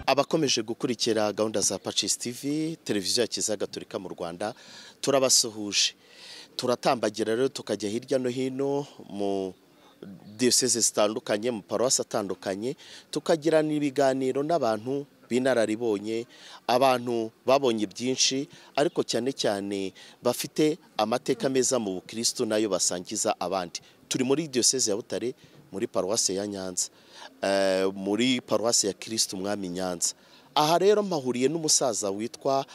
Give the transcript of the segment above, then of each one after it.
abakomeje gukurikira gahunda za Pacis TV televiziyo ya Kiliziya Gatolika mu Rwanda turabasuhuje turatambagira rero tukajya hirya no hino mu diyoseze zitandukanye mu paruwasi atandukanye tukagirana ibiganiro n'abantu b'inararibonye abantu babonye byinshi ariko cyane cyane bafite amateka meza mu bukirisitu nayo basangiza abandi turi muri diyoseze ya butare muri paruwasi ya nyanza muri paruwasi ya kirisitu umwami nyanza aha rero mpahuriye n'umusaza witwa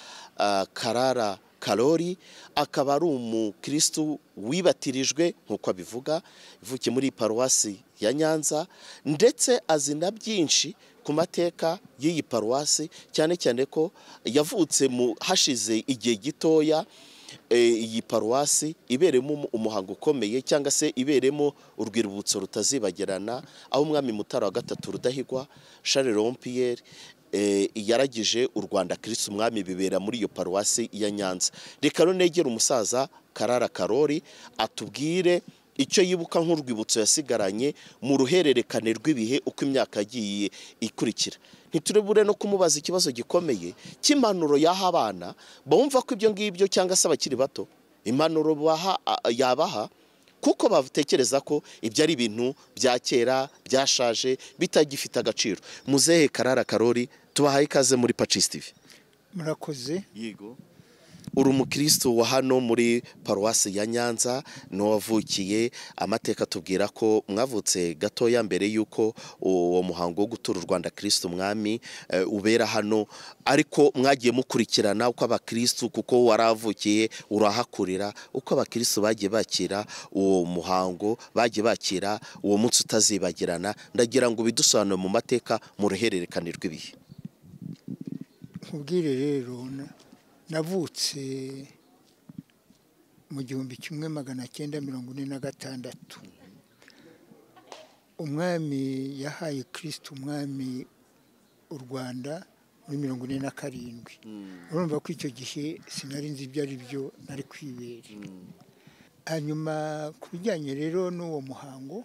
karara karori akaba ari umukirisitu wibatirijwe nk'uko abivuga ivukiye muri paruwasi ya nyanza ndetse azina byinshi ku mateka y'iyi paruwasi cyane cyane ko yavutse mu hashize igihe gitoya iyi paruwasi iberemo umuhango ukomeye cyangwa se iberemo urwibutso rutazibagirana aho umwami mutara wa gatatu rudahigwa Charles Rompierre yaragije u rwanda kirisi umwami bibera muri iyo paruwasi ya nyanza reka runegera umusaza karara karori atubwire icyo yibuka nk'urwibutso yasigaranye mu ruhererekane rw'ibihe uko imyaka yagiye ikurikira ntiturebure no kumubaza ikibazo gikomeye cy'impanuro yaha abana bumva ko ibyo ngibyo cyangwa se abakiri bato impanuro yabaha kuko batekereza ko ibyo ari ibintu bya kera byashaje bitagifite agaciro muzehe karara karori tubahaye ikaze muri Pacis TV murakoze yego uri umukirisitu wa hano muri paruwasi ya nyanza n'uwavukiye amateka tubwira ko mwavutse gatoya mbere y'uko uwo muhango wo gutura u rwanda kirisitu umwami ubera hano ariko mwagiye mukurikirana uko abakirisitu kuko waravukiye urahakurira uko abakirisitu bagiye bakira uwo muhango bagiye bakira uwo munsi utazibagirana ndagira ngo bidusobanure mu mateka mu ruhererekane rw'ibihe nkubwire rero navutse mu gihumbi kimwe magana cyenda mirongo ine na gatandatu umwami yahaye kirisiti umwami u rwanda muri mirongo ine na karindwi urumva ko icyo gihe sinari nzi ibyo ari byo nari kwibera hanyuma ku bijyanye rero n'uwo muhango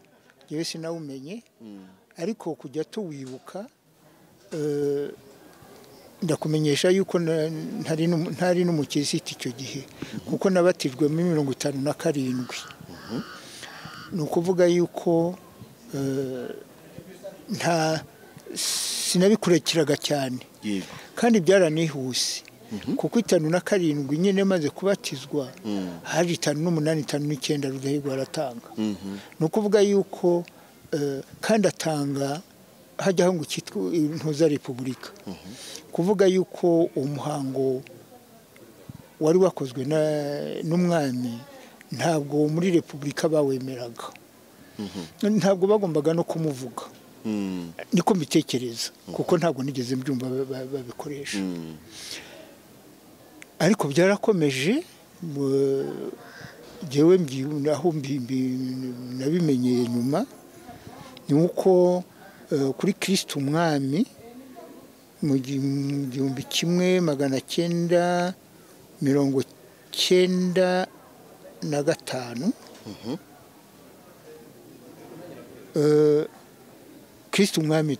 yewe sinawumenye ariko kujya tuwibuka ndakumenyesha yuko ntari n'umukirisitu icyo gihe kuko nabatijwe muri mirongo itanu na karindwi ni ukuvuga yuko nta sinabikurikiraga cyane kandi byaranihuse kuko itanu na karindwi nyine maze kubatizwa haje itanu n'umunani itanu n'icyenda rudahigwa aratanga ni ukuvuga yuko kandi atanga hajyaho ngo cyitwa intuza repubulika kuvuga yuko umuhango wari wakozwe n'umwami ntabwo muri repubulika bawemeraga ntabwo bagombaga no kumuvuga niko mbitekereza kuko ntabwo nigeze mbyumva babikoresha ariko byarakomeje ngewe aho nabimenyeye nyuma ni uko kuri kirisiti umwami mu gihumbi kimwe magana cyenda mirongo cyenda na gatanu kirisiti umwami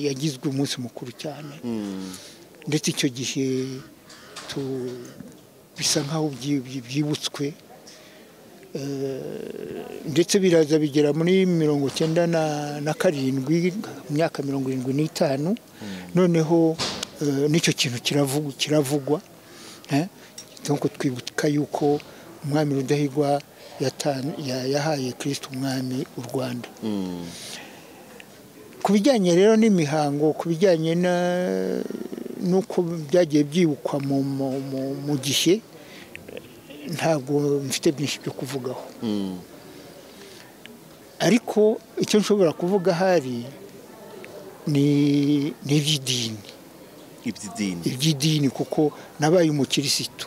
yagizwe umunsi mukuru cyane ndetse icyo gihe bisa nk'aho byibutswe ndetse biraza bigera muri mirongo cyenda na karindwi mu myaka mirongo irindwi n'itanu noneho n'icyo kintu kiravugwa nkuko twibuka yuko umwami rudahigwa yahaye kirisiti umwami u rwanda ku bijyanye rero n'imihango ku bijyanye n'uko byagiye byibukwa mu gihe ntabwo mfite byinshi byo kuvugaho ariko icyo nshobora kuvuga ahari ni iby'idini iby'idini kuko nabaye umukirisitu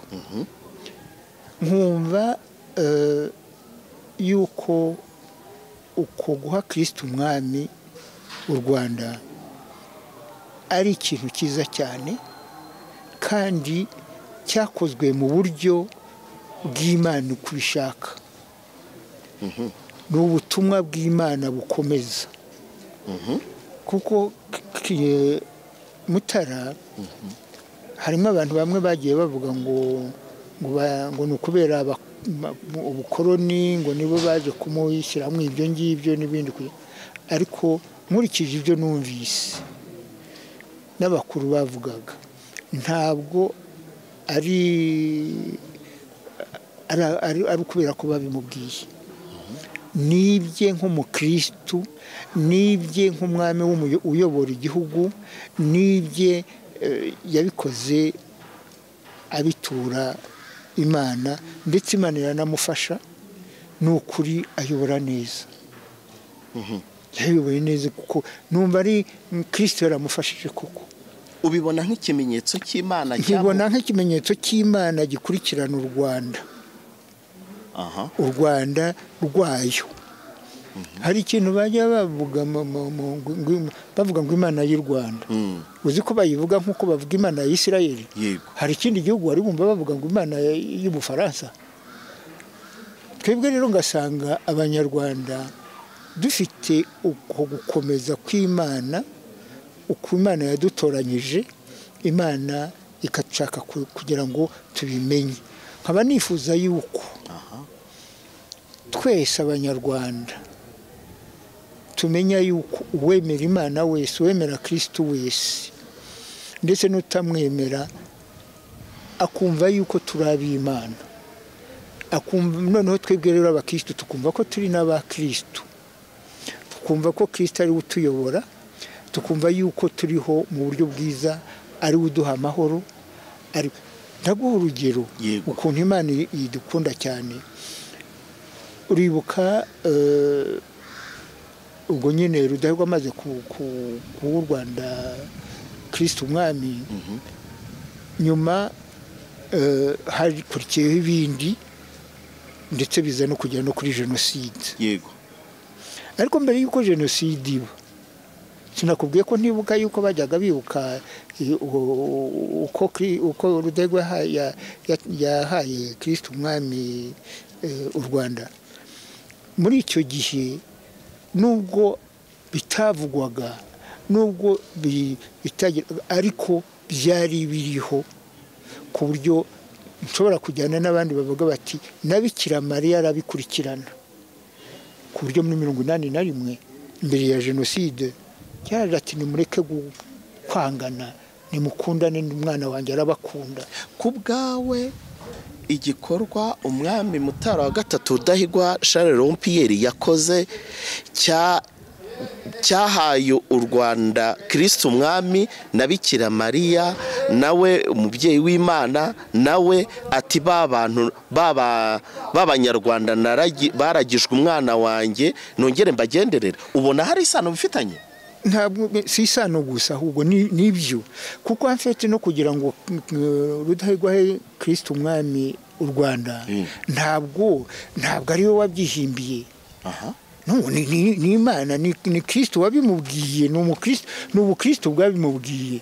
nkumva yuko uko guha kirisiti umwami u rwanda ari ikintu cyiza cyane kandi cyakozwe mu buryo bw'imana uko ubishaka ni ubutumwa bw'imana bukomeza kuko eh, mutara harimo abantu bamwe bagiye bavuga ngo ngo ba- ngo ni ukubera aba- ma- mu- ubukoroni ngo nibo baje kumushyiramo ibyo ngibyo n'ibindi kugira- ariko nkurikije ibyo numvise n'abakuru bavugaga ntabwo ari ari- ari- ari ukubera ko babimubwiye nibye nk'umukirisitu nibye nk'umwami w'umuyo- uyobora igihugu nibye eh, yabikoze abitura imana ndetse imana iranamufasha ni ukuri ayobora neza yayoboye neza kuko numva ari kirisito yaramufashije koko ubibona nk'ikimenyetso cy'imana nkibona nk'ikimenyetso cy'imana gikurikirana u rwanda aha u rwanda rwayo hari ikintu bajya bavuga mu- mu- mu- ngo- bavuga ngo imana y'u rwanda Mm. uzi ko bayivuga nk'uko bavuga imana ya isirayeli yego hari ikindi gihugu wari wumva bavuga ngo imana ya- y'ubufaransa twebwe rero ngasanga abanyarwanda dufite uko gukomeza kw'imana uko imana yadutoranyije imana ikashaka ku- kugira ngo tubimenye nkaba nifuza yuko aha twese abanyarwanda tumenya yuko uwemera imana wese uwemera kirisitu wese ndetse n'utamwemera akumva yuko turi ab'imana akumva noneho twebwe rero abakirisitu tukumva ko turi n'aba kirisitu tukumva ko kirisita ariwe utuyobora tukumva yuko turiho mu buryo bwiza ariwe uduha amahoro ari ndaguha urugero Yego. ukuntu imana idukunda cyane uribuka eh, ubwo nyine rudahigwa amaze ku- ku- kuba u rwanda kirisita umwami nyuma eh, hakurikiyeho ibindi ndetse biza no kugera no kuri jenoside yego ariko mbere y'uko jenoside iba sinakubwiye ko ntibuka yuko bajyaga bibuka i- u- uko kri- uko rudahigwa yaha- ya- ya- yahaye kirisita umwami eh, u rwanda muri icyo gihe nubwo bitavugwaga nubwo bi- bitagirwaga ariko byari biriho ku buryo nshobora kujyana n'abandi bavuga bati na bikira mariya arabikurikirana ku buryo muri mirongo inani na rimwe mbere ya jenoside cyaraje ati nimureke gu- kwangana nimukundane umwana wanjye arabakunda ku bwawe igikorwa umwami mutara wa gatatu rudahigwa Charles rompiyeri yakoze cya cyahaye u rwanda kirisita umwami na bikira mariya nawe umubyeyi w'imana nawe ati ba bantu baba- b'abanyarwanda naragi- baragijwe umwana wanjye nongere mbagenderere ubona hari isano bifitanye ntabwo si isano gusa ahubwo ni ni byo kuko hafite no kugira ngo eh, rudahigwa ahe kirisita umwami u rwanda ntabwo ntabwo ari we wabyihimbiye aha No, ni- ni ni imana ni ni kirisita wabimubwiye ni umukristo ni ubukristo bwabimubwiye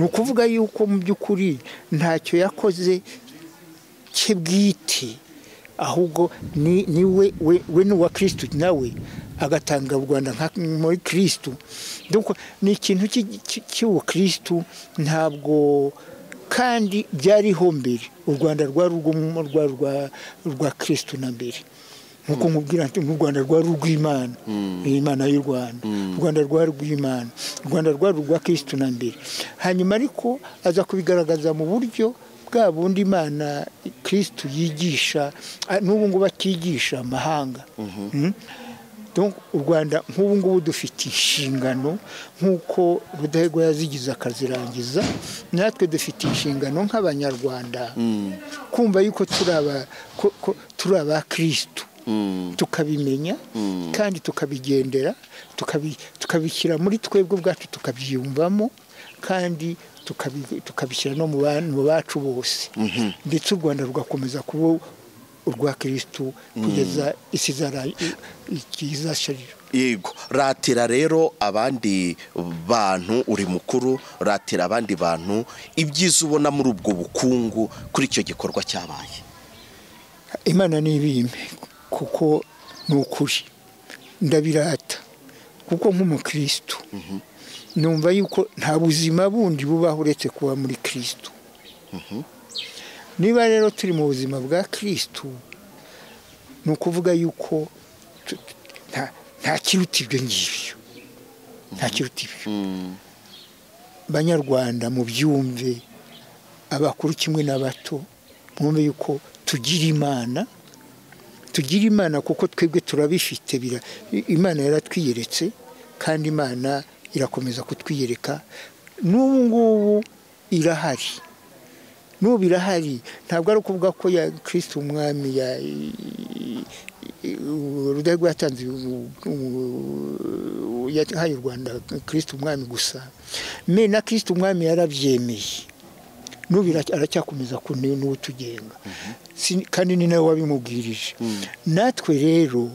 ni ukuvuga yuko mu by'ukuri ntacyo yakoze cye bwite ahubwo ni ni we we we ni uwa kirisito nawe agatanga u rwanda nka muri kirisito Donc, ni ikintu cy'i- cy'i- cy'ubukristo ntabwo kandi byariho mbere u rwanda rwari urw'umu- rwari urwa- urwa kirisito na mbere nkuko nkubwira nti u rwanda rwari urw'imana imana y'u rwanda u rwanda rwari urw'imana u rwanda rwari urwa kirisito na mbere hanyuma ariko aza kubigaragaza mu buryo bwa bundi imana kirisito yigisha ah, n'ubu ngubu atigisha amahanga Mm? Donc, u rwanda nk'ubu ngubu dufite inshingano nk'uko rudahigwa yazigize akazirangiza natwe dufite inshingano nk'abanyarwanda kumva yuko turi aba- ko- ko turi abakirisitu tukabimenya kandi tukabigendera tukabi- tukabishyira muri twebwe ubwacu tukabyiyumvamo kandi tukabi- tukabishyira no mu ba- mu bacu bose ndetse u rwanda rugakomeza kuba urwa kirisitu kugeza isi izasharira yego ratira rero abandi bantu uri mukuru ratira abandi bantu ibyiza ubona muri ubwo bukungu kuri icyo gikorwa cyabaye imana ntibime kuko ni ukuri ndabirata kuko nk'umukirisitu numva yuko nta buzima bundi bubaho uretse kuba muri kirisitu niba rero turi mu buzima bwa kirisitu ni ukuvuga yuko tu- nta- nta kiruta ibyo ngibyo nta kiruta ibyo banyarwanda mu byumve abakuru kimwe n'abato mwumve yuko tugira imana tugira imana kuko twebwe turabifite bira- i- imana yaratwiyeretse kandi imana irakomeza kutwiyereka n'ubu ngubu irahari n'ubu irahari ntabwo ari ukuvuga ko ya kirisiti umwami ya rudahigwa yatanze u- u- yahaye u rwanda kirisiti umwami gusa me na kirisiti umwami yarabyemeye n'ubu ira- aracyakomeza kune n'uwo tugenga Si- kandi ni nawe wabimubwirije natwe rero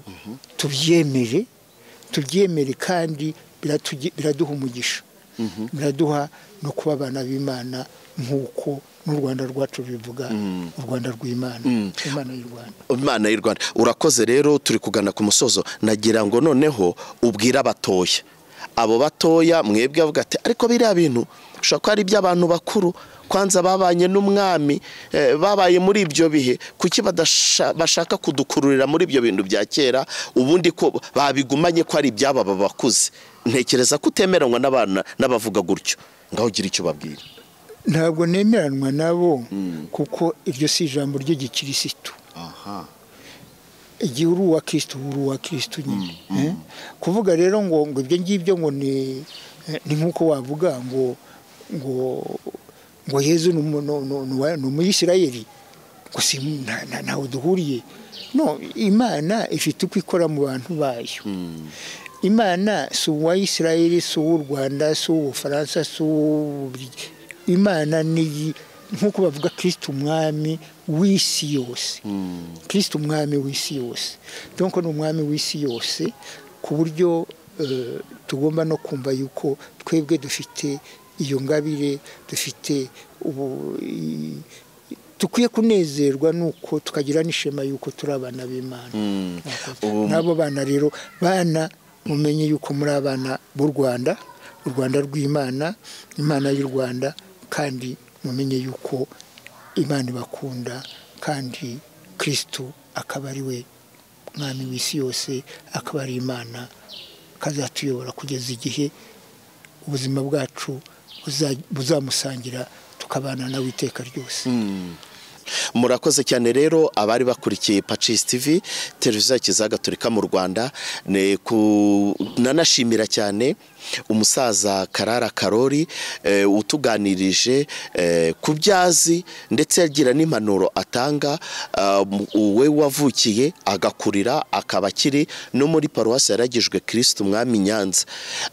tubyemere tubyemere kandi biratugi- biraduha umugisha biraduha no kuba abana b'imana nk'uko n'u rwanda rwacu bivuga u rwanda rw'imana imana y'u rwanda imana y'u rwanda urakoze rero turi kugana ku musozo nagira ngo noneho ubwire abatoya abo batoya mwebwe avuga ati ariko biriya bintu ushobora kuba ari iby'abantu bakuru kwanza babanye n'umwami eh, babaye muri ibyo bihe kuki badasha- bashaka kudukururira muri ibyo bintu bya kera ubundi ko babigumanye ko ari iby'aba bakuze ntekereza ko utemeranywa n'abana n'abavuga gutyo ngaho ugira icyo ubabwira ntabwo nemeranwa nabo kuko iryo si ijambo ry'igikirisitu aha igihe uri uwa kirisitu uba uri uwa kirisitu nyine Eh? kuvuga rero ngo ngo ibyo ngibyo ngo ni eh, ni nk'uko wavuga ngo ngo ngo yezu ni umu- ni- ni- ni uwa- ni umuyisirayeli ngo si nta- nta- ntawe duhuriye no imana ifite uko ikora mu bantu bayo imana si uwa isirayeli si uw'u rwanda si uw'ubufaransa si uw'ububiligi imana ni nk'uko bavuga kirisiti umwami w'isi yose kirisiti umwami w'isi yose donko ni umwami w'isi yose ku buryo eh, tugomba no kumva yuko twebwe dufite iyo ngabire dufite ubu i- i- tukwiye kunezerwa nuko tukagira n'ishema yuko turi abana b'imana Ubu- n'abo bana rero bana mumenye yuko muri abana b'u rwanda u rwanda rw'imana imana y'u rwanda kandi mumenye yuko imana ibakunda kandi kirisitu akaba ari we mwami w'isi yose akaba ari imana akazatuyobora kugeza igihe ubuzima bwacu buza- buzamusangira tukabana nawe iteka ryose murakoze cyane rero abari bakurikiye pacisi tivi televiziyo ya kiliziya gatolika mu rwanda ni ku- nanashimira cyane umusaza karara karori eh, utuganirije eh, ku byazi ndetse agira n'impanuro atanga ah, mu- uwe wavukiye agakurira akaba akiri no muri paruwasi yaragijwe kirisitu umwami nyanza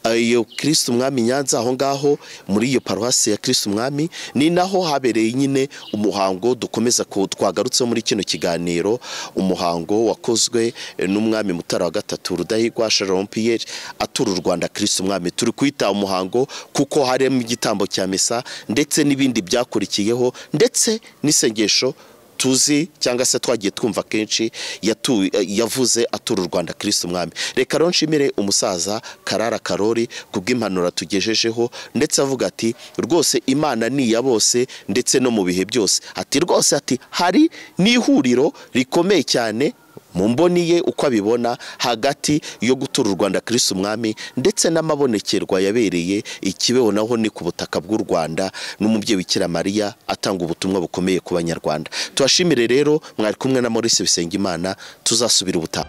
Ah, iyo kirisitu umwami nyanza aho ngaho muri iyo paruwasi ya kirisitu umwami ni naho habereye nyine umuhango dukomeza ku- twagarutseho muri kino kiganiro umuhango wakozwe eh, n'umwami mutara wa gatatu rudahigwa sharon piyeri atura u rwanda kirisitu umwami turi kwita umuhango kuko harimo igitambo cya misa ndetse n'ibindi byakurikiyeho ndetse n'isengesho tuzi cyangwa se twagiye twumva kenshi yatu- yavuze atura u rwanda kirisitu umwami reka rero nshimire umusaza karara karori ku bw'impanuro tugejejeho ndetse avuga ati rwose imana ni iya bose ndetse no mu bihe byose ati rwose ati hari n'ihuriro rikomeye cyane mu mboni ye uko abibona hagati yo gutura u rwanda kirisitu umwami ndetse n'amabonekerwa yabereye ikibeho naho ni ku butaka bw'u rwanda n'umubyeyi bikira mariya atanga ubutumwa bukomeye ku banyarwanda tubashimire rero mwari kumwe na maurice bisengimana tuzasubira ubutaha